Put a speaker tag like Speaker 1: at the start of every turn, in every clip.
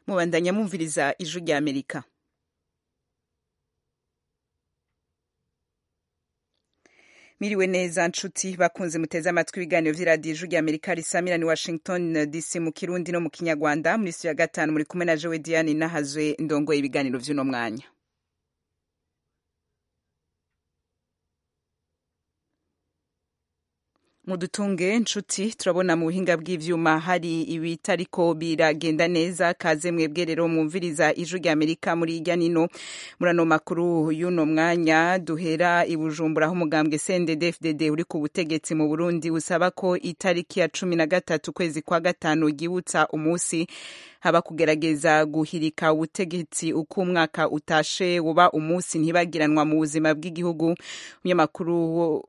Speaker 1: mubandanya mwumviriza ijwi rya amerika miriwe neza nshuti bakunze muteze amatwi ibiganiro vy'iradiyo ijwi rya amerika risamira ni washington dc mu kirundi no mu kinyarwanda muri studio ya gatanu muri kumwe na jewe diane nahazwe ndongoye ibiganiro vy'uno mwanya mudutunge nshuti turabona mu buhinga bw'ivyuma hari ibitariko biragenda neza kaze mwebwe rero mwumviriza ijwi rya amerika muri irya nino muri ano makuru y'uno mwanya duhera i bujumbura aho umugambwe cndd uri ku butegetsi mu burundi usaba ko itariki ya cumi na gatatu ukwezi kwa gatanu ryibutsa umunsi haba kugerageza guhirika ubutegetsi uko umwaka utashe uba umunsi ntibagiranwa mu buzima bw'igihugu umunyamakuru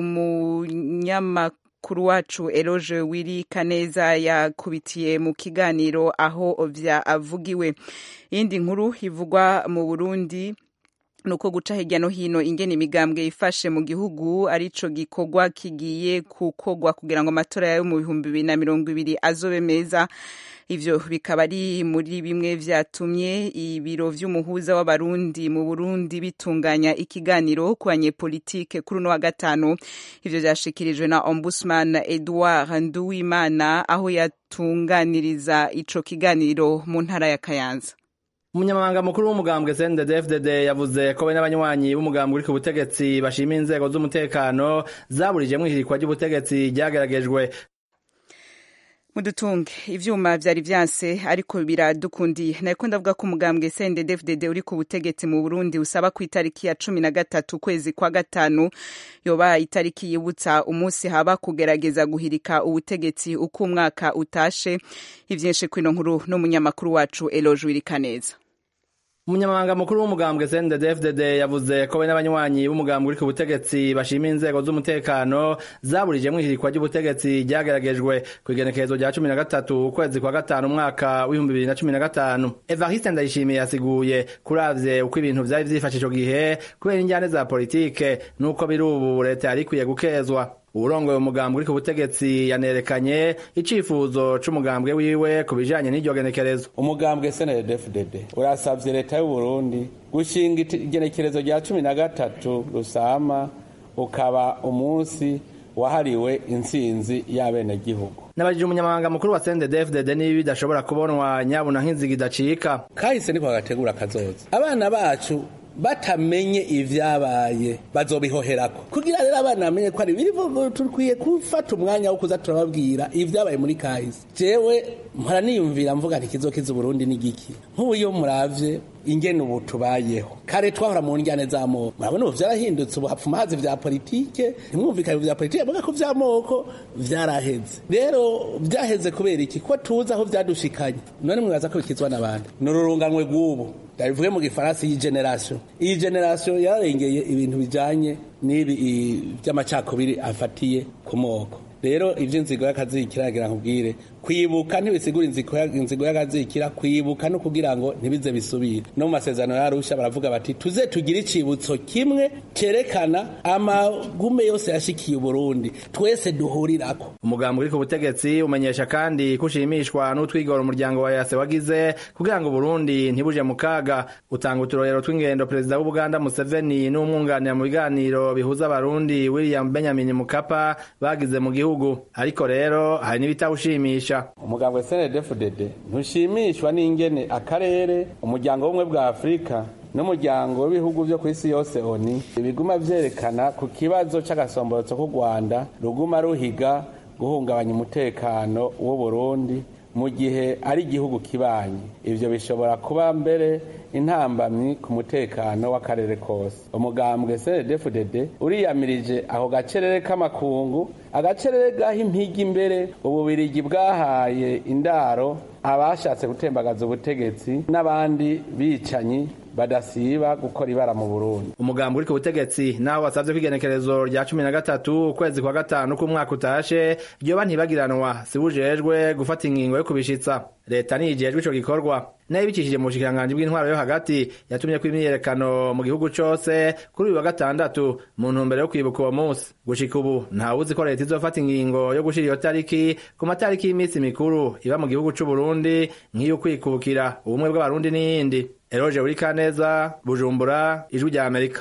Speaker 1: umunyamakuru wacu eroge wiri kaneza yakubitiye mu kiganiro aho vyavugiwe iyindi nkuru ivugwa mu burundi nuko guca hirya no hino ingene imigambwe ifashe mu gihugu arico gikorwa kigiye kukogwa kugira ngo amatora yayo mu bihumbi bibiri na mirongo ibiri azobe meza ivyo bikaba ari muri bimwe vyatumye ibiro vy'umuhuza w'abarundi mu Burundi bitunganya ikiganiro ku banyepolitike kuri uno wa gatanu ivyo vyashikirijwe na ombudsman Edouard Nduwimana aho yatunganiriza ico kiganiro mu ntara ya Kayanza
Speaker 2: umunyamabanga mukuru w'umugambwe CNDD-FDD yavuze ko we n'abanywanyi b'umugambwe uri ku butegetsi bashima inzego z'umutekano zaburijemwo ihirikwa ry'ubutegetsi ryageragejwe
Speaker 1: mudutunge ivyuma vyari vyanse ariko biradukundiye nariko ndavuga ko umugambwe CNDD-FDD uri ku butegetsi mu Burundi usaba ku itariki ya cumi na gatatu ukwezi kwa gatanu yoba itariki yibutsa umunsi haba kugerageza guhirika ubutegetsi uko umwaka utashe ivyinshi kwino nkuru n'umunyamakuru wacu Eloge Wirikaneza
Speaker 2: umunyamabanga mukuru w'umugambwe CNDD-FDD yavuze ko we n'abanywanyi b'umugambwe uri ku butegetsi bashima inzego z'umutekano zaburijemwo ihirikwa ry'ubutegetsi ryageragejwe ku igenekerezo rya cumi na gatatu ukwezi kwa gatanu umwaka w'ibihumbi bibiri na cumi na gatanu evariste ndayishimiye yasiguye kuravye uko ibintu vyari vyifashe ico gihe kubera injyane za politike n'uko biri ubu leta yari ikwiye gukezwa uwurongoye umugambwe uri ku butegetsi yanerekanye icifuzo c'umugambwe wiwe ku bijanye n'iryo genekerezo
Speaker 3: umugambwe snddfdd urasavye leta y'uburundi gushinga igenekerezo rya cumi na gatatu rusama ukaba umunsi wahariwe intsinzi y'abenegihugu
Speaker 2: nabajije umunyamabanga mukuru wa CNDD-FDD niba bidashobora kubonwa nyabuna nk'inziga idacika
Speaker 3: kahise niko bagategura kazoza abana bacu batamenye ivyabaye bazobihoherako kugira rero abana bamenye ko ari bivugo tukwiye gufata umwanya wo kuza turababwira ivyabaye muri kahise jewe mpora niyumvira mvuga nti kizokiza uburundi ni giki nk'ubu iyo muravye ingene ubu tubayeho kare twahora mu njyane z'amoko murabona ubu vyarahindutse ubu hapfuma haza vya politike ntimwumvikane vya politike avuga ko vy'amoko vyaraheze rero vyaheze kubera iki ko tuzi aho vyadushikanye none mwibaza ko bikizwa n'abandi ni ururunganwe rw'ubu ndabivuge mu gifaransa iyi generation iyi generation yararengeye ibintu bijanye n'ibi vy'amacakubiri afatiye ku moko rero ivyo inzigo y'akazikira yagira nkubwire kwibuka ntibisigura inzigo y'akazikira kwibuka no kugira ngo ntibize bisubire no mu masezerano yarusha baravuga bati tuze tugire icibutso kimwe cerekana amagume yose yashikiye uburundi twese duhurirako
Speaker 2: umugambi uri ku butegetsi umenyesha kandi kushimishwa n'utwigora umuryango wa yase wagize kugira ngo uburundi ntibuje mu kaga utanga uturorero tw'ingendo perezida w'ubuganda museveni n'umwunganira mu biganiro bihuza abarundi william benjamin mukapa bagize mu gihugu ariko rero hari n'ibitawushimisha
Speaker 3: umugambwe snddfdd ntushimishwa n'ingene akarere umuryango w'ubumwe bwa afurika n'umuryango w'ibihugu byo ku isi yose oni biguma vyerekana ku kibazo c'agasomborotso k'u rwanda ruguma ruhiga guhungabanya umutekano w'uburundi mu gihe ari igihugu kibanyi ivyo bishobora kuba mbere intambamyi ku mutekano w'akarere kose umugambwe cndfdd uriyamirije ako gacerere k'amakungu agacerere gaha impigi imbere ububirigi bwahaye indaro abashatse gutembagaza ubutegetsi n'abandi bicanyi badasiba gukora ibara mu Burundi
Speaker 2: umugambi uri ku butegetsi naho wasavye ko igenekerezo rya cumi na gatatu ukwezi kwa gatanu k'umwaka utashe ryoba ntibagiranwa sibujejwe gufata ingingo yo kubishitsa leta niyijejwe ico gikorwa nayo ibicishije mu bushikiranganji bw'intwaro yo hagati yatumye ko imyiyerekano mu gihugu cose kuri uyu wa gatandatu mu ntumbero yo kwibuka uwo munsi gushika ubu ntawuzi ko leta izofata ingingo yo gushira iyo tariki ku matariki y'iminsi mikuru iba mu gihugu c'uburundi nk'iyo kwikukira ubumwe bw'abarundi n'iyindi eroje uri kaneza bujumbura ijwi rya amerika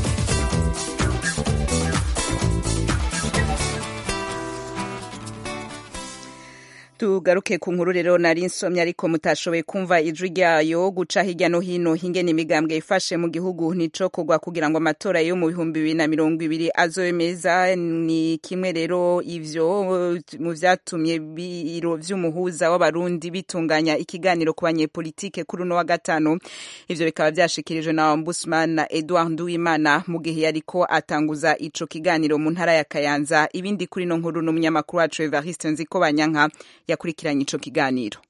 Speaker 1: tugaruke ku nkuru rero nari nsomye ariko mutashoboye kumva ijwi ryayo guca hirya no hino hingene imigambwe ifashe mu gihugu nico kugwa kugira ngo amatora yo mu bihumbi bibiri na mirongo ibiri azobe meza ni kimwe rero ivyo mu vyatumye biro vy'umuhuza w'abarundi bitunganya ikiganiro ku banyepolitike kuri uno wa gatanu ivyo bikaba vyashikirijwe na ombudsman na Edouard Nduwimana mu gihe yariko atanguza ico kiganiro mu ntara ya Kayanza ibindi kuri no nkuru n'umunyamakuru wacu Evariste Nzikobanyanka yakurikiranye ico kiganiro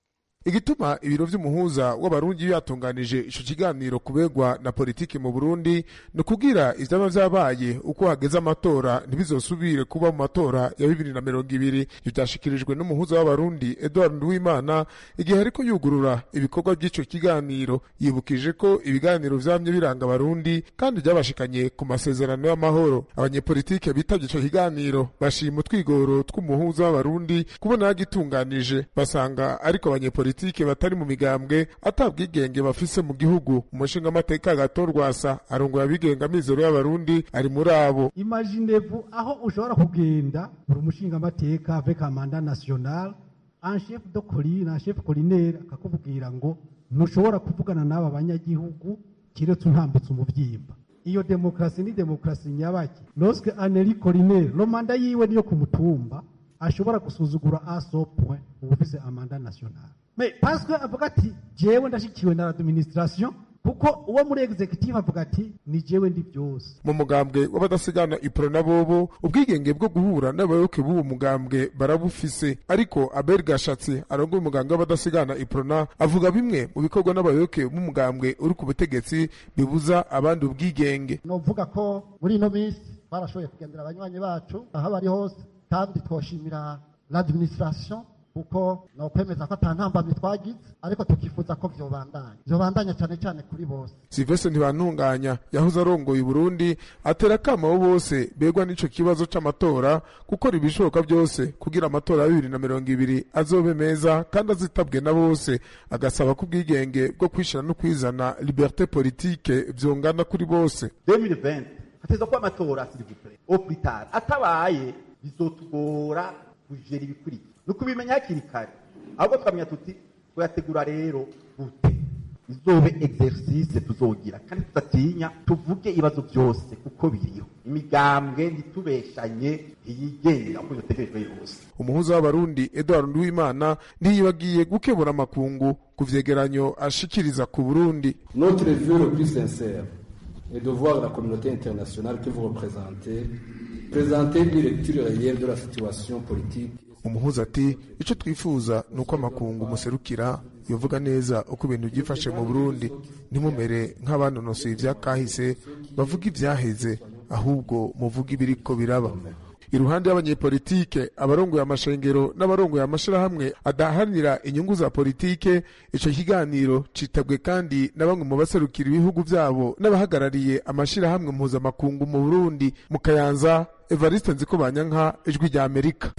Speaker 4: igituma ibiro vy'umuhuza w'abarundi yatunganije ico kiganiro kubegwa na politiki mu Burundi ni kugira ivyaba vyabaye uko hageze amatora ntibizosubire kuba mu matora ya bibiri na mirongo ibiri ivyo vyashikirijwe n'umuhuza w'abarundi Edouard Nduwimana igihe ariko yugurura ibikorwa vy'ico kiganiro yibukije ko ibiganiro vyamye biranga abarundi kandi vyabashikanye ku masezerano y'amahoro abanyepolitike bitavye ico kiganiro bashima utwigoro tw'umuhuza w'abarundi kubona yagitunganije basanga ariko abanyepolitike politike batari mu migambwe atabwigenge bafise mu gihugu umushinga amateka gato rwasa arongoye abigenga mizero y'abarundi ari muri abo
Speaker 5: imaginevu aho ushobora kugenda uri umushinga amateka avec amanda national un chef de colline un chef collinaire akakubwira ngo ntushobora kuvugana n'aba banyagihugu kiretse untambutse umuvyimba iyo demokrasi ni demokrasi nyabaki lorsque aneli collinaire no manda yiwe niyo ku mutumba ashobora gusuzugura a so point ubufise amanda national mais parce que avuga ati jewe ndashikiwe na administration kuko uwo muri executive avuga ati ni jewe ndi byose
Speaker 4: mu mugambwe w'abadasigana ipro na bobo ubwigenge bwo guhura n'abayoboke b'uwo mugambwe barabufise ariko abel gashatsi arongoye umugambwe w'abadasigana iprona avuga bimwe mu bikorwa n'abayoboke b'umugambwe uri ku butegetsi bibuza abandi ubwigenge
Speaker 5: novuga ko muri ino minsi barashoboye kugendera abanywanyi bacu aho bari hose kandi twoshimira l'administration kuko no kwemeza ko atantambamye twagize ariko tukifuza ko vyobandanya vyobandanya cyane cyane kuri bose
Speaker 4: Sylvestre Ntibantunganya yahoze arongoye Burundi atera kama abo bose begwa n'ico kibazo c'amatora gukora ibishoboka byose kugira amatora ya bibiri na mirongo ibiri azobe meza kandi azitabwe na bose agasaba ko ubwigenge bwo kwishira no kwizana liberté politique vyongana kuri bose
Speaker 6: 2020 hateza kuba amatora s'il vous plaît au plus tard atabaye bizotugora kujera ibikurikira ni ukubimenya hakiri kare ahubwo tukamenya tuti tuyategura rero gute izobe exercice tuzogira kandi tudatinya tuvuge ibibazo byose kuko biriho imigambwe ntitubeshanye ntiyigenga uko bitegerejwe yose
Speaker 4: umuhuza w'abarundi Edouard Nduwimana ntiyibagiye gukebura amakungu ku vyegeranyo ashikiriza ku Burundi
Speaker 7: Notre vœu le plus sincère est de voir la communauté internationale que vous représentez présenter une lecture réelle de la situation politique
Speaker 4: umuhuza ati icyo twifuza ni uko amakungu muserukira yovuga neza uko ibintu byifashe mu burundi ntimumere nk'abanonosoye ibyakahise bavuga ibyaheze ahubwo muvuga ibiriko biraba iruhande y'abanyepolitike abarongoye amashengero n'abarongoye amashirahamwe adaharanira inyungu za politike ico kiganiro citabwe kandi na bamwe mu baserukira ibihugu vyabo n'abahagarariye amashirahamwe mpuzamakungu mu burundi mu kayanza evariste nzikobanyanka ijwi rya amerika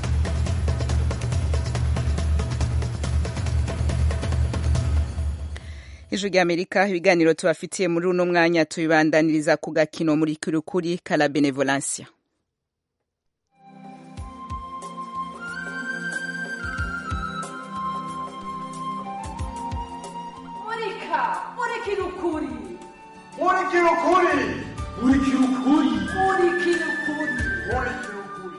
Speaker 1: ijwi rya amerika ibiganiro tubafitiye muri uno mwanya tubibandaniriza ku gakino muri kurukuri kala benevolencia
Speaker 8: murika murikira ukuri
Speaker 9: murikira ukuri murikira ukuri
Speaker 8: murikira ukuri
Speaker 9: murikira ukuri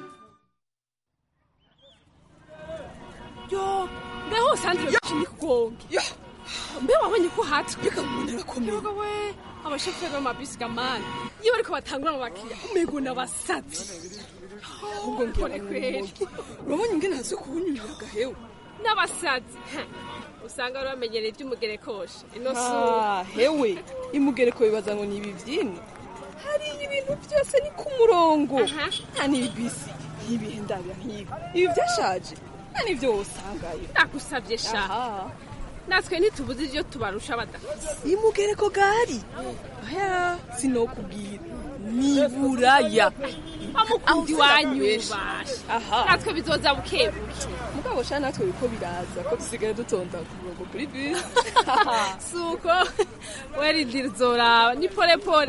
Speaker 10: yo ngaho sandra yashimye kugonga mbe wabonye ko hatwe
Speaker 11: reka umuntu arakomeye
Speaker 10: we abashoferi b'amabisi gamani iyo bariko batangura mu bakiriya umego n'abasazi
Speaker 11: ahubwo
Speaker 10: mbone kweri
Speaker 11: urabonye ingene hazi kubunyurira agahewe
Speaker 10: n'abasazi usanga bari bamenyereye iby'umugerekosha ino
Speaker 11: Ah, hewe imugereko bibaza ngo ni ibi vyini hariya ibintu byose ni ku murongo
Speaker 10: Aha.
Speaker 11: nta n'ibibisi nk'ibihe ndabira nk'ibi ibi vyashaje nta n'ivyo wosangayo
Speaker 10: ndagusavye sha
Speaker 11: aha natwe ntitubuze ibyo tubarusha badafise
Speaker 10: imugereko gari aya sinokubwira niburaya
Speaker 11: amukundi wanyu basha
Speaker 10: aha
Speaker 11: natwe bizoza bukebuke
Speaker 10: mugabo sha natwe biko biraza ko dusigaye dutonda ku murongo kuri bisi
Speaker 11: suko werindira uzoraba ni pole pole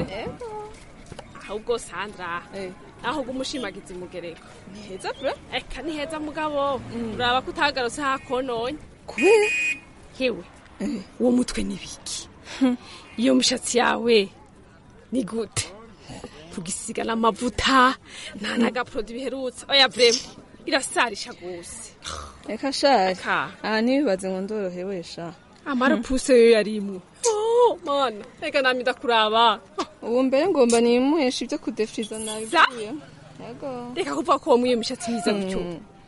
Speaker 11: ahubwo sandra ahubwo umushimagiza imugereko
Speaker 10: ni heza vure
Speaker 11: eka ni heza mugabo uraba ko utagarutse hakononye
Speaker 10: kubera
Speaker 11: yewe uwo mutwe ni biki iyo mishatsi yawe ni gute kugisiga n'amavuta nta n'agaporodi biherutse oya vrema irasarisha gose
Speaker 10: reka shari aha ntibibaze ngo ndorohewe sha
Speaker 11: amarapuse yo yarimwo Oh, mana reka nami ndakuraba
Speaker 10: ubu mbere ngomba nimuhesha ibyo kudefiriza nabi
Speaker 11: Za-
Speaker 10: yego
Speaker 11: reka kuvuga ko wamwiye imishatsi myiza gutyo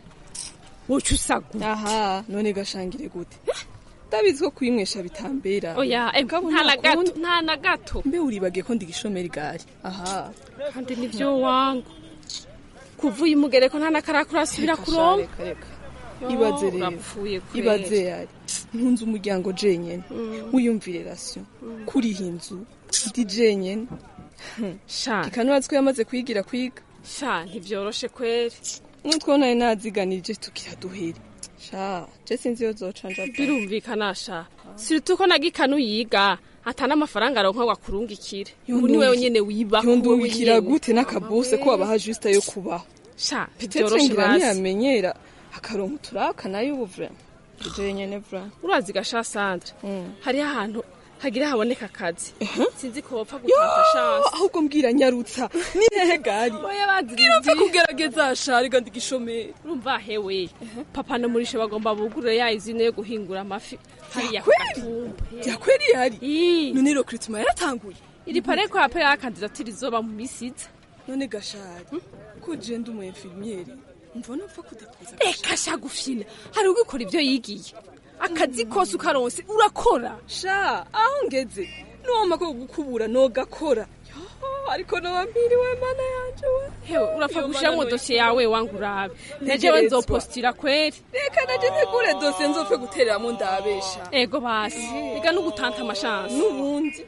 Speaker 11: woca usagu
Speaker 10: aha none gashangire gute ndabizi ko kuyimwesha bitambera
Speaker 11: oya em,
Speaker 10: Mugabo
Speaker 11: nta na
Speaker 10: nta kundi.
Speaker 11: gato nta na gato
Speaker 10: mbe uribagiye ko ndi igishomeri gari aha
Speaker 11: kandi nivyo wangu kuva uyu mugereko nta n'akarakura asubira kuronka
Speaker 10: reka reka
Speaker 11: Yo,
Speaker 10: ibaze rero
Speaker 11: urapfuye kweri.
Speaker 10: ibaze yari ntunze umuryango jenyene wiyumvire rasiyo kuriha inzu ndi jenyene
Speaker 11: sha
Speaker 10: ikanubazi ko yamaze kwigira kwiga
Speaker 11: sha ntivyoroshe kweri
Speaker 10: nutwo nari naziganirije tukira duhere sha je sinzi iyo zocanja pe.
Speaker 11: birumvikana sha siritu ko nagikanu yiga ata n'amafaranga aronka wakurungikire ubu ni
Speaker 10: Yonduwi-
Speaker 11: wewe nyene wiba
Speaker 10: yondubikira gute n'akabuse ko wabaha juste yo kubaho
Speaker 11: sha
Speaker 10: petete
Speaker 11: ntivyoroshe
Speaker 10: ngira
Speaker 11: basi
Speaker 10: ntiyamenyera akaronka uturaka nayo ubu vra jenyene vra
Speaker 11: urazi gasha sandra hariho ahantu hagira haboneka akazi sinzi ko wopfa
Speaker 10: Yo,
Speaker 11: gutanga chance
Speaker 10: ahubwo mbwira nyarutsa ni hehe gari
Speaker 11: oya bazirindi
Speaker 10: irapfa kugerageza shari kandi igishomeri
Speaker 11: urumva hewe papa na murishe bagomba bugurure ya izine yo guhingura amafi hariya ku
Speaker 10: Kweli?
Speaker 11: gatumba
Speaker 10: byakweri yari
Speaker 11: Ii,
Speaker 10: none recruitment yaratanguye
Speaker 11: iri pare ko apera kandidatire izoba mu misi iza
Speaker 10: none gashari ko je ndi umu infirmiere mvona upfa kudepoza
Speaker 11: reka sha gufyina hari ugikora ibyo yigiye akazi kose ukaronse urakora
Speaker 10: sha aho ngeze noma ko gukubura nogakora Yo, ariko noba mpiriwe mana yanje we
Speaker 11: hewe urapfa
Speaker 10: Yo,
Speaker 11: gushiramwo
Speaker 10: mana
Speaker 11: dosiye yawe wangu urabe najewe
Speaker 10: Ntegerezwa.
Speaker 11: nzopostira kweri
Speaker 10: reka naje ntegure dosiye nzopfe gutereramo ndabesha
Speaker 11: ego basi reka no gutanta amashansi
Speaker 10: n'ubundi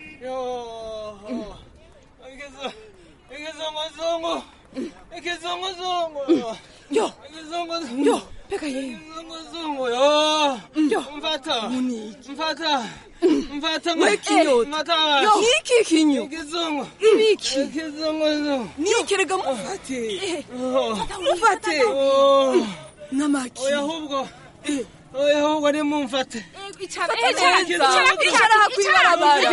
Speaker 9: Ikizongozongo. Ikizongozongo.
Speaker 10: yo
Speaker 9: Ikizongozongo.
Speaker 10: yo peka yewe
Speaker 9: Ikizongozongo. Yo.
Speaker 10: yo
Speaker 9: Mfata.
Speaker 10: muniki
Speaker 9: Mfata. Mfata.
Speaker 10: we kinyota
Speaker 9: Mfata.
Speaker 10: yo iki kinyo
Speaker 9: Ikizongo.
Speaker 10: ibiki
Speaker 9: Ikizongozongo.
Speaker 10: nikerega mufate
Speaker 9: Oh.
Speaker 10: mufate
Speaker 9: Oh.
Speaker 10: n'amaki
Speaker 9: Oya ahubwo. Oya ahubwo ni mumfate.
Speaker 11: icara
Speaker 10: neza icara hakwibara abantu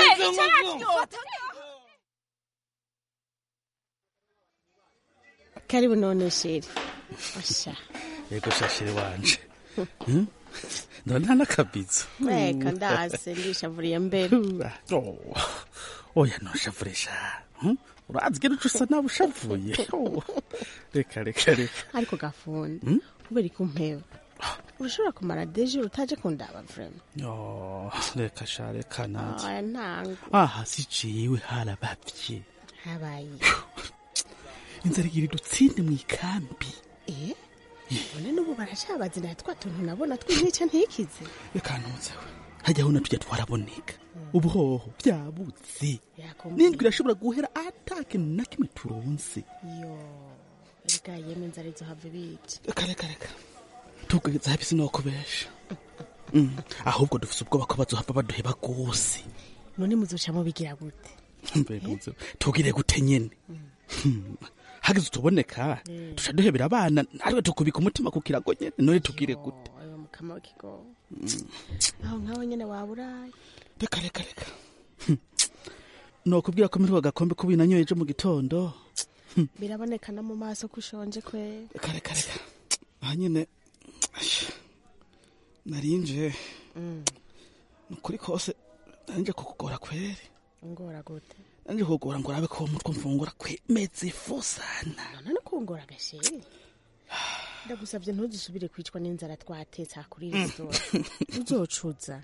Speaker 12: karibu none sheri asha
Speaker 13: yego shashiri wanje Hmm? ndabona nta n'akabizo
Speaker 12: reka ndaze ndishavuriye mbere
Speaker 13: Oh, oya ntushavurisha Hmm? urazi gera uca usa nawe ushavuye Oh, reka reka reka
Speaker 12: ariko gafunda kubera ko umpeba urashobora kumara deje utaje kundaba vrema
Speaker 13: Oh, reka sha reka nanje
Speaker 12: aya ntango
Speaker 13: aha si jiwe harabavye
Speaker 12: habaye
Speaker 13: inzara igira idutsinde mu ikambi
Speaker 12: eh none n'ubu baracabazina twa tuntu nabona tw'intica ntikize
Speaker 13: reka ntuzewe hajyaho na tujya twaraboneka ubuhoho byabuze
Speaker 12: Yakumbuye.
Speaker 13: n'indwi irashobora guhera atakintu na kimwe turonse
Speaker 12: yo erega yeme inzara izo have bica
Speaker 13: reka reka reka tubwiriza habi sinokubesha Mm, ahubwo dufise ubwoba ko bazohava baduheba rwose
Speaker 12: none muzoca mubigira gute
Speaker 13: Mbe ntuze, tugire gute nyene Hmm, hageze utuboneka tuca duhebera abana natwe tukubika umutima ku kirago nyene none tugire gute
Speaker 12: oyo mukama w'ikigo aho nkaho nyene waburaye
Speaker 13: reka reka reka Hmm, nokubwira ko mperuka agakombe kubi nanyoye ejo mu gitondo
Speaker 12: biraboneka no mu maso ko ushonje kwe
Speaker 13: reka reka reka aha nyene asha, narinje nukuri kose narinje kukugora kweri
Speaker 12: ngora gute
Speaker 13: narinje kukugora ngo urabe ko uwo mutwe mfungura kwemeza ifu sana
Speaker 12: none kungora agasheri ndagusabye ntuzusubire kwicwa n'inzara twatetse aha kuri resitora uzocuza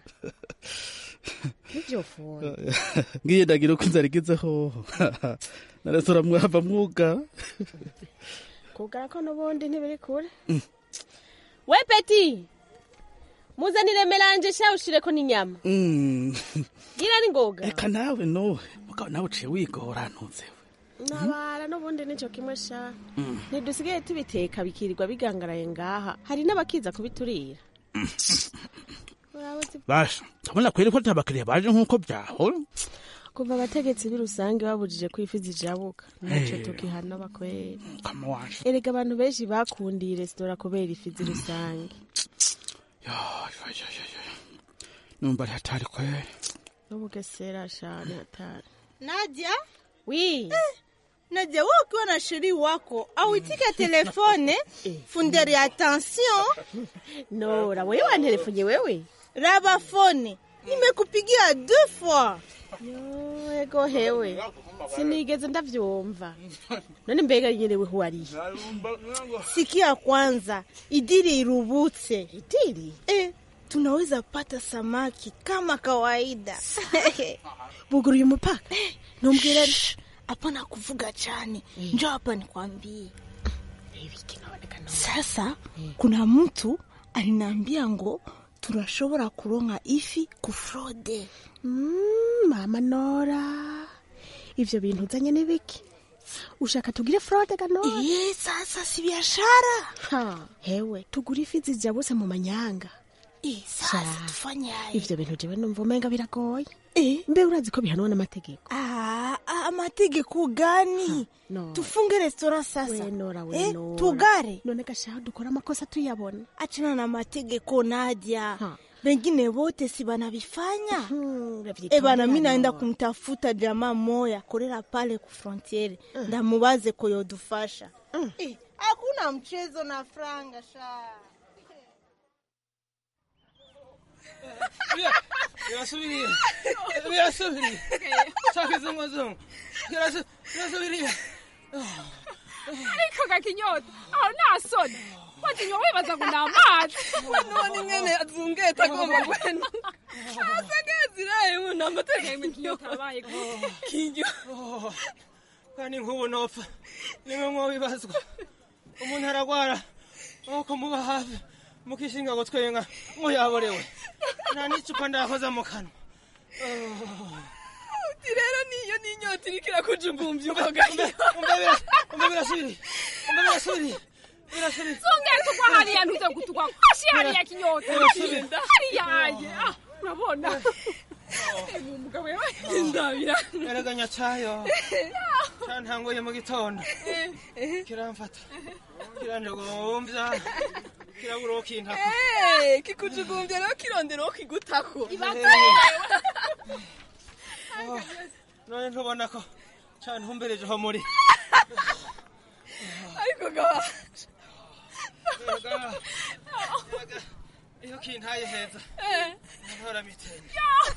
Speaker 12: nivyo funda
Speaker 13: ngiye ndagira uko inzara igezeho na resitora mwava mwuga
Speaker 12: kugara ko n'ubundi ntibiri kure we peti muzanire melanje sha ushireko n'inyama
Speaker 13: Mm.
Speaker 12: gira ni ngoga
Speaker 13: reka nawe no mugabo nawe uciye wigora ntuzewe
Speaker 12: nabara n'ubundi nico kimwe sha
Speaker 13: Mm.
Speaker 12: ntidusigaye tubiteka bikirirwa bigangaraye ngaha hari n'abakiza kubiturira Urabuzi-
Speaker 13: basha ndabona kweri ko abakiriya baje nk'uko byahora
Speaker 12: kuva abategetsi b'i rusange babujije ko ifi zijabuka ntacyo
Speaker 13: Eh.
Speaker 12: tukihana bakweri
Speaker 13: kama waje
Speaker 12: erega abantu benshi bakundiye resitora kubera ifi z'i rusange
Speaker 13: numva ari hatari kweri
Speaker 12: n'ubugesera shane hatari
Speaker 14: Nadia?
Speaker 12: Oui.
Speaker 14: Nadia, wewe ukiwa na sheri wako auitike telefone funderi attention.
Speaker 12: Nora, wewe wantelefonye wewe?
Speaker 14: Raba fone. Nimekupigia deux fois.
Speaker 12: Yo, ego hewe. Sinigeze ndavyumva. None mbega nyene we huwariye?
Speaker 14: Sikia kwanza, idiri irubutse.
Speaker 12: Idiri?
Speaker 14: Eh, tunaweza pata samaki kama kawaida.
Speaker 12: Buguruye umupaka.
Speaker 14: Numbwire hapana kuvuga cyane. Njoo hapa nikwambie. Sasa kuna mtu aliniambia ngo tunashobora kuronka ifi kufrode.
Speaker 12: Mm, mama Nora. Ivyo bintu uzanye ni biki? Ushaka tugire fraude ga Nora?
Speaker 14: Eh, sasa si biashara.
Speaker 12: Ha, hewe, tugure ifi zijabuse mu manyanga.
Speaker 14: Eh, sasa tufanye aje?
Speaker 12: Ivyo bintu jewe numva umenga biragoye. Eh, mbe urazi ko bihanwa n'amategeko?
Speaker 14: Ah, ah, amategeko gani?
Speaker 12: No.
Speaker 14: Tufunge restaurant sasa.
Speaker 12: We Nora, we
Speaker 14: eh,
Speaker 12: Nora.
Speaker 14: tugare.
Speaker 12: None gashaho dukora amakosa tuyabona.
Speaker 14: Achana na mategeko Nadia. Bengine wote si banavifanya.
Speaker 12: Ravyitonda
Speaker 14: Eh bana, mi naenda
Speaker 12: Nora.
Speaker 14: kumtafuta jamaa moya korera pale ku frontiere. Ndamubaze ko yodufasha. Eh, hakuna mchezo na franga sha.
Speaker 9: birasubiriye birasubiriye shaka izunguzungu Birasu- birasubiriye
Speaker 11: ariko gakinyota aho nta soni wajinywa wibaza ngo ni amazi
Speaker 10: none ingene azungeta agomba guhena asagaziraye nta mategeko
Speaker 11: ikinyota abaye
Speaker 10: kinyo
Speaker 9: Oh, kandi nk'ubu nopfa nimwe mwobibazwa umuntu aragwara nuko muba hafi mukishinga ngo twenga ngo yaborewe nta n'icupa ndakoza mu kanwa
Speaker 10: uti rero niyo n'inyota iriko irakujumbumbya
Speaker 9: umva
Speaker 10: ukoga
Speaker 9: umva birasubiriye umva birasubiriye birasubiriye
Speaker 11: zungeta ugwa hariya ntuze gutugwa kwashi hariya kinyota
Speaker 9: Birasubira.
Speaker 11: hariya haye Ah, urabona ni umugabo yabaye ndabira
Speaker 9: eraganya cyayo cyantanguye mu gitondo kiramfata kiranjogomvya kirabura uwo kintako
Speaker 10: kikujugumbya rero kirondera uwo kigutako
Speaker 9: Oh, none ntubona ko cantumberejeho muri
Speaker 10: ariko gaba
Speaker 9: Erega- erega, iyo kintaye heza ntora mitende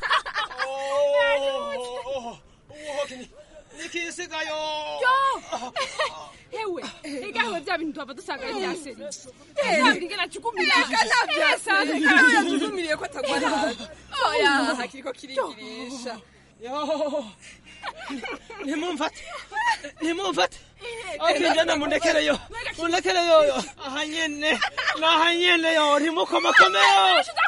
Speaker 9: nikisigayo
Speaker 11: hewe igaho bya bintu tuba dusanga byaseri
Speaker 10: Eh.
Speaker 11: ntabwo ingena cukumira
Speaker 10: yajugumiriye ko atagwa nabi oya hakiriko kirigirisha
Speaker 9: ntimumfate ntimumfate okinjana mundekereyo mundekereyo aha nyene naha nyene yo ntimukomakomeyo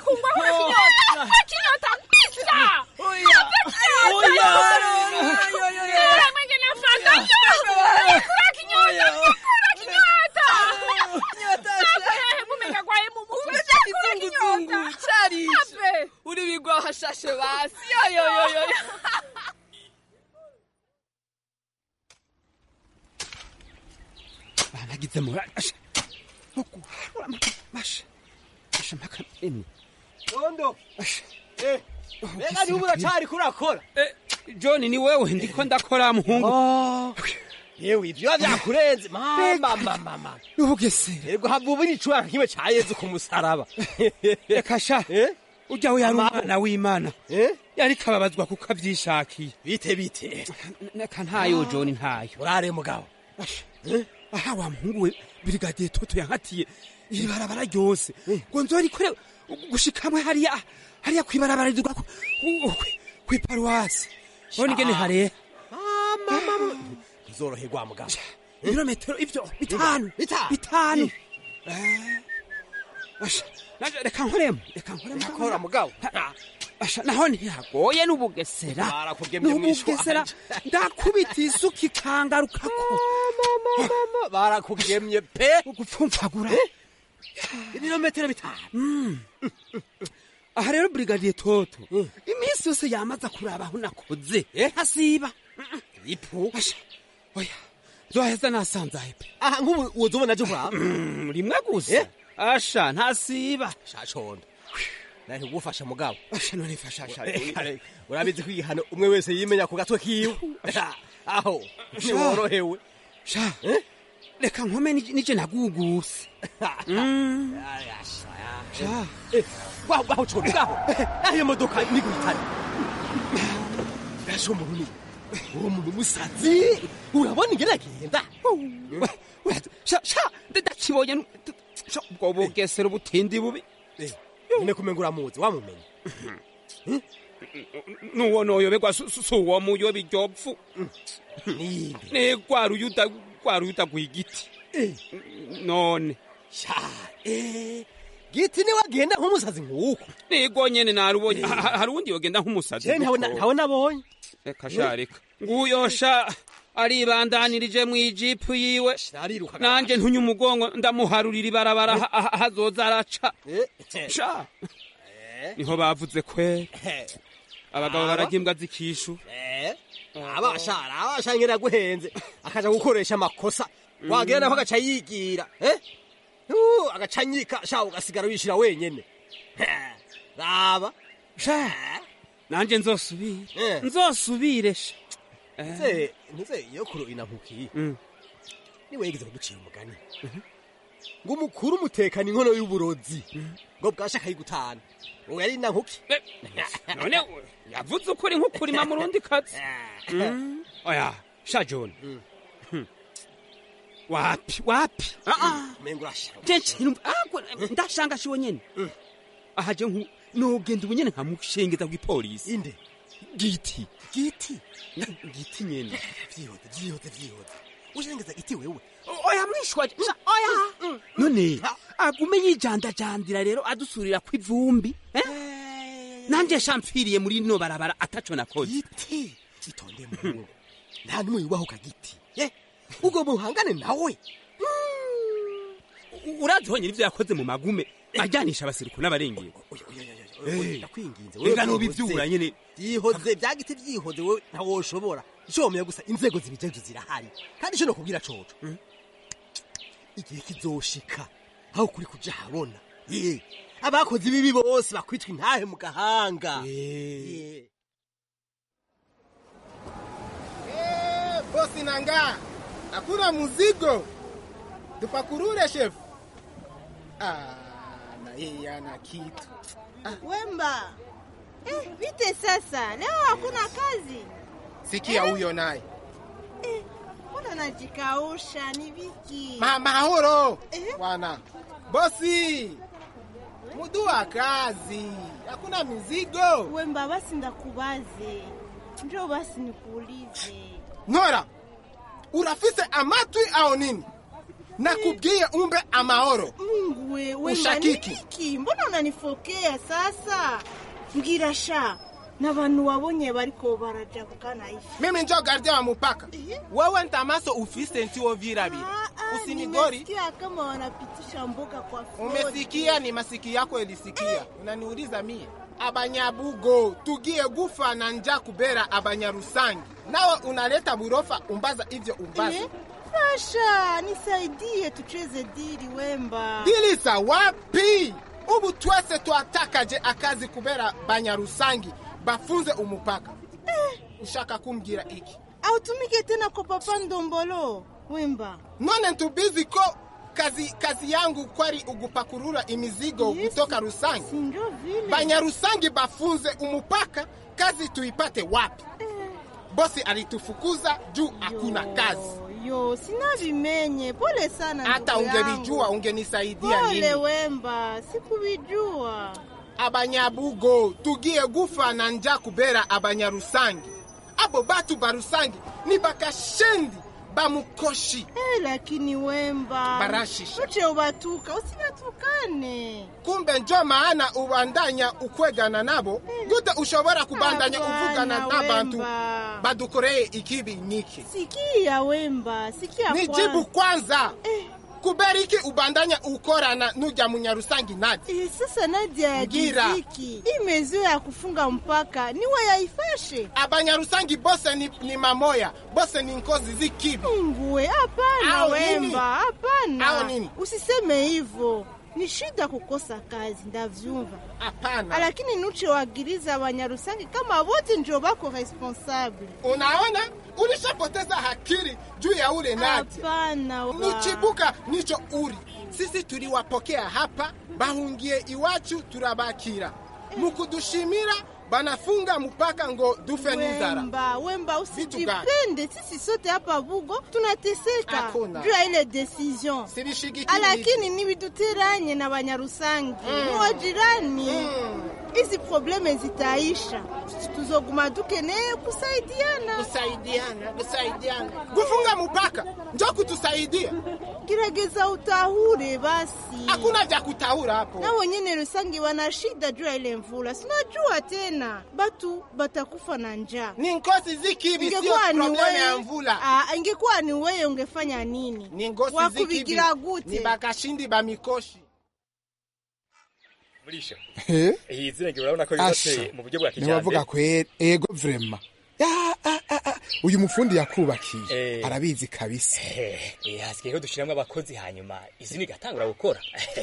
Speaker 11: kinyota mbisa
Speaker 9: Oya. Oya.
Speaker 11: mwengene fanta kura kinyota kura kinyota mumega gwaye mu mutwe
Speaker 10: kizunguzungu carisha uri bigwa hashashe basi yoyoyoyo
Speaker 15: banagize morali asha nkuguharura masha asha mpaka emwe
Speaker 16: Rondo. Eh. Rega ni ubura cyari kurakora.
Speaker 15: john ni wewe ndiko ndakora muhungu
Speaker 16: Yewe ivyo byakurenze mama mama mama.
Speaker 15: n'ubugesera
Speaker 16: Yego havuba icura nkiwe ca Yezu ku musaraba.
Speaker 15: reka sha ujya we yari umwana w'imana yari kababazwa kuko avyishakiye
Speaker 16: bite bite
Speaker 15: reka ntayo john ntayo
Speaker 16: urare mugabo
Speaker 15: aha wa muhungu we birigadiye toto yankatiye iri barabara ryose ngo nzorikore gushikamwe hariya hariya kwibarabara ridugwa ku- ku- ku- kwiparuwasi bona ingene harera
Speaker 16: mama Zoroherwa mugabo.
Speaker 15: ibirometero ivyo bitanu bitanu Asha, naje reka nkoremo reka nkoremo
Speaker 16: Nakora mugabo.
Speaker 15: Asha, naho ntihagoye n'ubugesera
Speaker 16: Barakugemye mwishwa.
Speaker 15: n'ubugesera ndakubita isuka ikangarukako
Speaker 16: barakugemye pe
Speaker 15: gupfumfagura
Speaker 16: ibirometero bitanu
Speaker 15: aha rero brigadier toto iminsi yose yamaza kuraba aho nakoze hasiba
Speaker 16: ipu
Speaker 15: oya zoheza nasanzaye pe
Speaker 16: aha nk'ubu woza ubona aje kuraba
Speaker 15: Mm, rimwe gusa asha ntasiba
Speaker 16: shacondo nahe kugufasha mugabo
Speaker 15: asha none fasha
Speaker 16: urabizi ko igihano umwe wese yimenya ku gatwe kiwe aho ntiworohewe
Speaker 15: sha reka nkome nije nije naguguse Mm.
Speaker 16: sha waho waho condo ngaho aho iyo modoka ni guhitana gasho umuntu ni uwo muntu musazi urabona ingene agenda
Speaker 15: sha sha ndakibonye nu- sha, ubwo bugesera ubutindi bubi
Speaker 16: nyine kumenga uramuzi wamumenye
Speaker 15: nuwo noyoberwa si si uwo muyoba iryo pfu ni rwa ruyuda rwa ruyuda rw'igiti none
Speaker 16: sha eh giti niwe agenda nk'umusazi nk'uko
Speaker 15: nigo nyene narubonye Ha- ha- hari uwundi yogenda nk'umusazi
Speaker 16: je ntawe
Speaker 15: guto.
Speaker 16: ntawe nabonye
Speaker 15: reka sha reka nguyosha aribandanirije mu ijipu yiwe nanje ntunye umugongo ndamuharurira ibarabara ha- ha- hazoza araca sha niho bavuze kwe abagabo
Speaker 16: Aba?
Speaker 15: bararya imbwa zikishu
Speaker 16: Eh, abashara abashara ngera guhenze akaja gukoresha amakosa wagira naho agaca yigira eh Uh, agaca nyika sha ugasigara wishira wenyene Eh, raba
Speaker 15: sha nanje nzosubire
Speaker 16: Eh.
Speaker 15: nzosubire sha
Speaker 16: nze nze iyo kuro inampukiye
Speaker 15: Mm.
Speaker 16: niwe yigeze kugucira umugani ngo umukuru umutekana inkono y'uburozi ngo bwasha akayigutana uwo yari inankuki
Speaker 15: none yavuze ukuri nk'ukurima mu rundi kazi Mm. oya sha john Hmm. wapi wapi
Speaker 16: mengo urasha
Speaker 15: ndashanga shiwe nyene aha je nku nogenda ubu nyene nkamushengeza kw'ipolisi
Speaker 16: inde
Speaker 15: giti
Speaker 16: giti
Speaker 15: giti nyene
Speaker 16: vyihoze vyihoze vyihoze ushengeza giti wewe
Speaker 15: oya mwishwa sha oya none agume yijandajandira rero adusurira kw'ivumbi eh? nanje shampfiriye muri no barabara ataco nakoze
Speaker 16: giti itonde muhungu nta n'umwe yubahuka giti ye ubwo muhangane nawe
Speaker 15: urazi honyine ivyo yakoze mu magume ajyanisha abasirikare n'abarengera
Speaker 16: ndakwinginze
Speaker 15: Ega nubivyura nyene
Speaker 16: vyihoze vya giti vyihoze wewe ntawoshobora ico womenya gusa inzego zibijeje zirahari kandi ico nokubwira coco igihe kizoshika aho kuri kuja habona ye abakoze ibibi bose bakwitwa intahe mu gahanga Ye.
Speaker 17: Eh, bosi nanga hakuna muzigo tupakurure shefu ah, na yeye ana kitu
Speaker 14: Wemba, eh, vite sasa, leo hakuna kazi.
Speaker 17: sikia huyo naye
Speaker 14: Mbona najikausha ni viki?
Speaker 17: Ma- mahoro bwana bosi mudu wa kazi hakuna mizigo
Speaker 14: Wemba, basi ndakubaze, njoo basi nikuulize.
Speaker 17: nkora urafise amatwi au nini nakubwiye umbe amahoro
Speaker 14: Mungu we, Wemba, ni
Speaker 17: Ushakiki.
Speaker 14: viki? Mbona unanifokea sasa? Mbwira sha, n'abantu wabonye bariko baraja kukana hivi.
Speaker 17: mimi njo gardia wa mupaka wewe ntamaso ufise ntiwo virabira usinigori
Speaker 14: Nimesikia kama wanapitisha mboga kwa frodi.
Speaker 17: umesikia ni masiki yako ilisikia unaniuliza mie abanyabugo tugie gufa na nja kubera abanyarusangi nawe unaleta burofa umbaza ivyo umbaza
Speaker 14: Eh, Fasha, nisaidie tucheze dili Wemba.
Speaker 17: dilisa wapi ubu twese twatakaje akazi kubera banyarusangi bafunze umupaka ushaka kumbwira iki
Speaker 14: Autumike tena kwa papa Ndombolo Wemba.
Speaker 17: none ntubizi ko kazi kazi yangu kwari ugupakurura imizigo kutoka rusangi
Speaker 14: Ndio vile.
Speaker 17: banyarusangi bafunze umupaka kazi tuipate wapi bosi alitufukuza juu hakuna kazi
Speaker 14: Yo, sina vimenye. Pole sana
Speaker 17: hata
Speaker 14: ndugu yangu.
Speaker 17: ungelijua ungenisaidia
Speaker 14: Pole
Speaker 17: nini
Speaker 14: Wemba, sikuvijua.
Speaker 17: abanyabugo tugie gufa na nja kubera abanyarusangi abo batu barusangi ni bakashendi bamukoshi
Speaker 14: Eh, lakini Wemba.
Speaker 17: Barashisha.
Speaker 14: Uche ubatuka, usinatukane.
Speaker 17: kumbe njo maana ubandanya ukwegana nabo gute ushobora kubandanya uvugana n'abantu badukoreye ikibi niki
Speaker 14: sikia wemba sikia
Speaker 17: nijibu kwanza kubera iki ubandanya ukorana n'ujya munyarusangi nadi
Speaker 14: Eh, sasa Nadia ya
Speaker 17: Ngira.
Speaker 14: Giziki hii mezio ya kufunga mpaka niwe yaifashe
Speaker 17: abanyarusangi bose ni, ni mamoya bose ni nkozi z'ikibi
Speaker 14: nguwe hapana
Speaker 17: Au nini?
Speaker 14: wemba hapana
Speaker 17: Au nini?
Speaker 14: usiseme hivyo ni shida kukosa kazi ndavyumva
Speaker 17: hapana
Speaker 14: lakini nuchewagiriza abanyarusangi kama wote ndio bako responsable
Speaker 17: unaona ulishapoteza hakiri juu ya ule nadi
Speaker 14: hapana wa-
Speaker 17: nichibuka nicho uri sisi tuliwapokea hapa bahungiye iwacu turabakira mukudushimira banafunga mpaka ngo dufe n'inzara
Speaker 14: Wemba, wemba
Speaker 17: Vitu gani?
Speaker 14: usijipende, sisi sote hapa Bugo tunateseka
Speaker 17: Hakuna.
Speaker 14: juu ya ile decision,
Speaker 17: Sibishigikiri
Speaker 14: lakini nibiduteranye na Banyarusangi ni wajirani. Hizi probleme zitaisha, tuzoguma dukeneye kusaidiana
Speaker 17: kusaidiana kusaidiana gufunga mpaka njo kutusaidia
Speaker 14: gerageza utahure basi.
Speaker 17: hakuna vya kutaura hapo
Speaker 14: na wengine Rusangi wana shida juu ya ile mvula, sinajua tena batu batakufa na njaa.
Speaker 17: ni nkosi zikibi sio
Speaker 14: Ingekuwa ni
Speaker 17: probleme ya
Speaker 14: wewe-
Speaker 17: mvula
Speaker 14: Ah, ingekuwa ni wewe ungefanya nini?
Speaker 17: ni ngosi
Speaker 14: Wakubigira
Speaker 17: zikibi
Speaker 14: gute?
Speaker 17: ni bakashindi bamikoshi
Speaker 18: murisha
Speaker 19: Eh?
Speaker 18: iyi zina ngira urabona ko
Speaker 19: Asha.
Speaker 18: yubatse mu buryo bwa
Speaker 19: ntiwavuga
Speaker 18: kijyambere
Speaker 19: kwera ego vrema Ya, ah, ah, ah. uyu mufundi yakubakiye
Speaker 18: Eh.
Speaker 19: arabizi kabisa
Speaker 18: Eh, hasigaye ko dushiramwo abakozi hanyuma izina igatangura gukora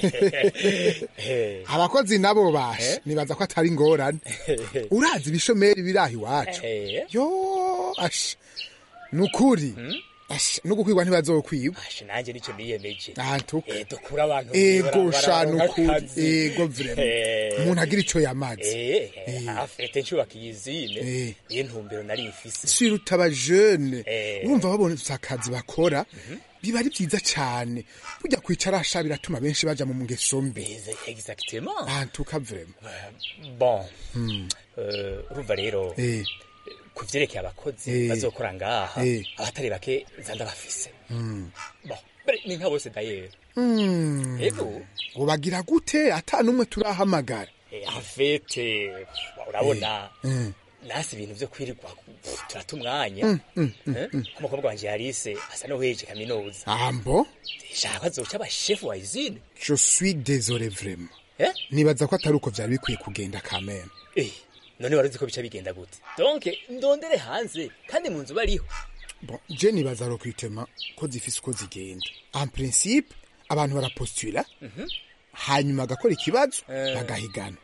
Speaker 18: Eh,
Speaker 19: abakozi nabo bashe nibaza ko atari ingorane urazi ibishomeri biri aho iwacu
Speaker 18: eh,
Speaker 19: yo asha ni ukuri asha no gukwirwa ntibazokwiba
Speaker 18: asha nanjye nicyo niyemeje
Speaker 19: antuka
Speaker 18: Eh, dukura abantu
Speaker 19: ego
Speaker 18: mw'ibarabara,
Speaker 19: sha ni ukuri
Speaker 18: akazi.
Speaker 19: ego vrema
Speaker 18: Eh.
Speaker 19: umuntu agira ico yamaze
Speaker 18: Eh, afite nshubaka izine
Speaker 19: Eh.
Speaker 18: niyo ntumbero nari mfise
Speaker 19: siruta abajene
Speaker 18: Eh.
Speaker 19: urumva babona akazi bakora biba ari byiza cyane burya kwicara asha biratuma benshi baja mu ngeso mbi
Speaker 18: exactement
Speaker 19: antuka vrema
Speaker 18: bon
Speaker 19: Hmm.
Speaker 18: Eh, urumva rero
Speaker 19: Eh.
Speaker 18: ku vyerekeye abakozi
Speaker 19: Eh.
Speaker 18: bazokora ngaha
Speaker 19: Eh.
Speaker 18: abatari bake nza ndabafise
Speaker 19: Hmm.
Speaker 18: bon mbere ni nka bose dayera
Speaker 19: Hmm.
Speaker 18: Ego.
Speaker 19: ubagira gute ata n'umwe turahamagara
Speaker 18: afete urabona
Speaker 19: Eh.
Speaker 18: nasi ibintu vyo kwirirwa pff, turata umwanya
Speaker 19: Mm, mm, mm,
Speaker 18: Eh?
Speaker 19: mm.
Speaker 18: ko umukobwa wanje yarise asa n'uhejeje kaminuza
Speaker 19: ambo
Speaker 18: shaka azoca aba shefu wa izine
Speaker 19: je suis désolé vraiment
Speaker 18: Eh?
Speaker 19: nibaza ko atari uko vyari bikwiye kugenda kameme
Speaker 18: Eh, none wari uzi ko bica bigenda gute donc ndondere hanze kandi mu nzu bariho
Speaker 19: bon je nibaza recrutement ko zifise uko zigenda en principe abantu barapostula
Speaker 18: Mhm.
Speaker 19: hanyuma agakora ikibazo
Speaker 18: Eh.
Speaker 19: bagahigana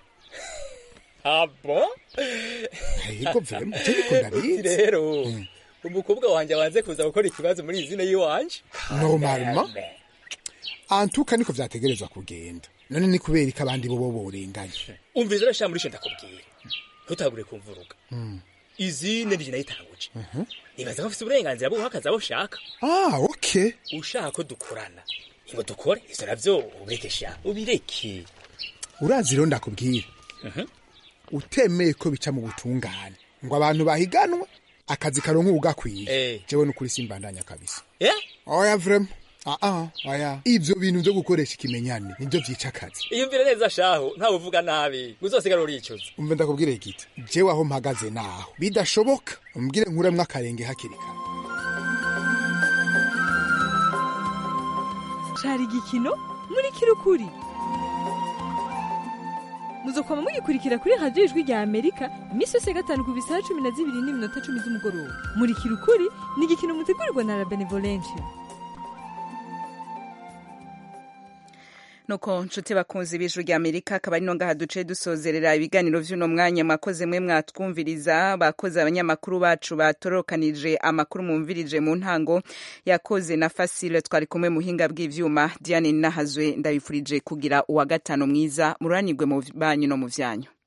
Speaker 18: ah bon
Speaker 19: Ego vraiment je niko ndabizi
Speaker 18: rero umukobwa wanje abanze kuza gukora ikibazo muri izine yiwanje
Speaker 19: normalement antuka niko vyategerezwa kugenda none ni kubera ko abandi bobo borenganye
Speaker 18: umviriza urashaka muri sho ndakubwira ntutagure kumvuruga
Speaker 19: Mm.
Speaker 18: izine nije nayitanguje nibaza ko afise uburenganzira bwo guha akazi abo ushaka
Speaker 19: ah okay
Speaker 18: ushaka ko dukorana ngo dukore ivyo navyo ubireke sha ubireke
Speaker 19: urazi rero ndakubwira utemeye ko bica mu butungane ngo abantu bahiganwe akazi karonka ugakwiye
Speaker 18: Eh.
Speaker 19: jewe nukuri simbandanya kabisa
Speaker 18: eh
Speaker 19: oya vrema ah ah oya ivyo bintu vyo gukoresha ikimenyane nivyo vyica akazi
Speaker 18: iyumvire neza shaho ntawe uvuga nabi uzosigara uricuza
Speaker 19: umve ndakubwire igiti jewe aho mpagaze naho bidashoboka umbwire nkuremwo akarenge hakiri kare
Speaker 20: cari igikino muri kirukuri muzokwama mugikurikira kuri radiyo ijwi rya amerika iminsi yose ya gatanu ku bisaha cumi na zibiri n'iminota cumi z'umugoroba muri kirukuri ni igikino mutegurirwa na la benevolencia
Speaker 1: nuko nshuti bakunzi b'ijuru rya amerika akaba ari no ngaha duce dusozerera ibiganiro vy'uno mwanya mwakoze mwe mwatwumviriza bakoze abanyamakuru bacu batorokanije amakuru mwumvirije mu ntango yakoze na fasile twari kumwe muhinga bw'ivyuma diane nahazwe ndabifurije kugira uwa gatanu mwiza mururanirwe mu banyu no mu vyanyu